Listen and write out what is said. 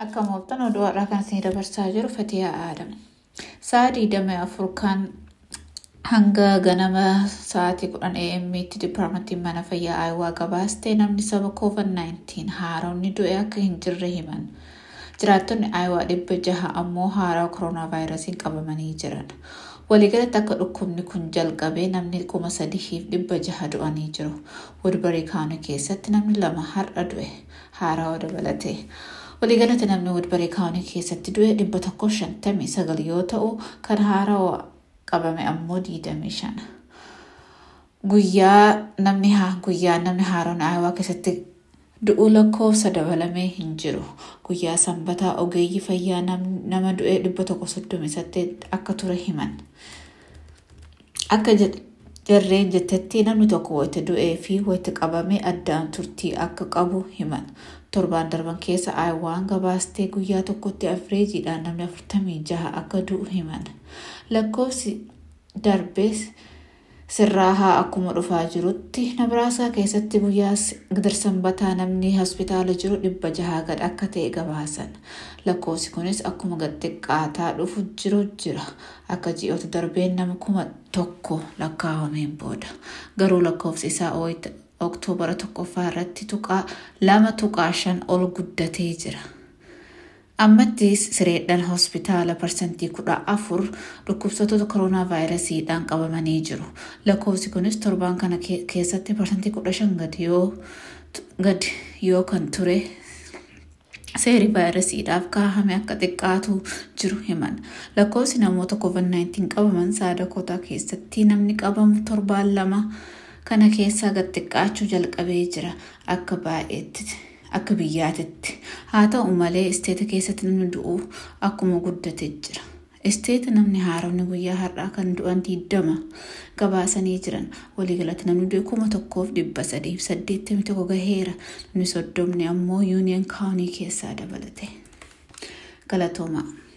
Akka mooftan oduu har'aa kan isin dabarsaa jiru Fatiyaa Aadam. Sa'a digdamii afur kan hanga ganama sa'aatii kudhan AM'tti diippaarmentiin mana fayyaa Aayuwaa gabaastee namni saba COVID-19 haaromni du'e akka hin jirre himan. Jiraattonni Aayuwaa dhibba jaha ammoo haaraa koronaa vaayirasiin qabamanii jiran. Waliigalatti akka dhukkubni kun jalqabee namni kuma sadiif dhibba jaha du'anii jiru. Wudbarii kaanii keessatti namni lama har'a du'e haaraa dabalatee. Waliigalatti namni Wudbarii kaanii keessatti du'e dhibba tokko shantamii sagal yoo ta'u kan haaraa qabame ammoo diidamii shan. Guyyaa namni guyyaa namni haaroon Aayuwaa keessatti du'uu lakkoofsa dabalamee hin jiru. Guyyaa sanbataa ogeeyyii fayyaa nama du'e dhibba tokko soddomii saddeet akka ture himan. Akka jarreen jettetti namni tokko wayita du'ee fi wayita qabamee addaan turtii akka qabu himan. Torbaan darban keessa Aayuwaan gabaastee guyyaa tokkotti afireejiidhaan namni afurtamii jaha akka du'u himan. Lakkoofsi darbees sirraa haa akkuma dhufaa jirutti Nabraasaa keessatti guyyaa sanbataa namni hospitaala jiru dhibba jahaa gad akka ta'e gabaasan. Lakkoofsi kunis akkuma gad xiqqaataa dhufu jiru jira. Akka ji'oota darbeen nama kuma tokko lakkaa'ameen booda. Garuu lakkoofsi isaa oktoobara tokkoffaa irratti tuqaa lama tuqaa shan ol guddatee jira. Ammattis sireedhaan hospitaala parsantii kudha afur dhukkubsattoota koronaa vaayirasiidhaan qabamanii jiru. Lakkoofsi kunis torbaan kana keessatti parsantii kudha shan gad yoo kan ture seerii vaayirasiidhaaf kaahame akka xiqqaatu jiru himan. Lakkoofsi namoota COVID-19 qabaman saadakotaa keessatti namni qabamu torbaan lama kana keessaa gad xiqqaachuu jalqabee jira akka baay'eetti. akka biyyaatitti haa ta'u malee isteeta keessatti namni du'u akkuma guddate jira. Isteeta namni haaromni guyyaa har'aa kan du'an diddama gabaasanii jiran waliigalatti namni du'e kuma tokkoof dhibba sadiif saddeettamii tokko gaheera namni soddomni ammoo yuuniyan kaawunii keessaa dabalate. Galatoomaa.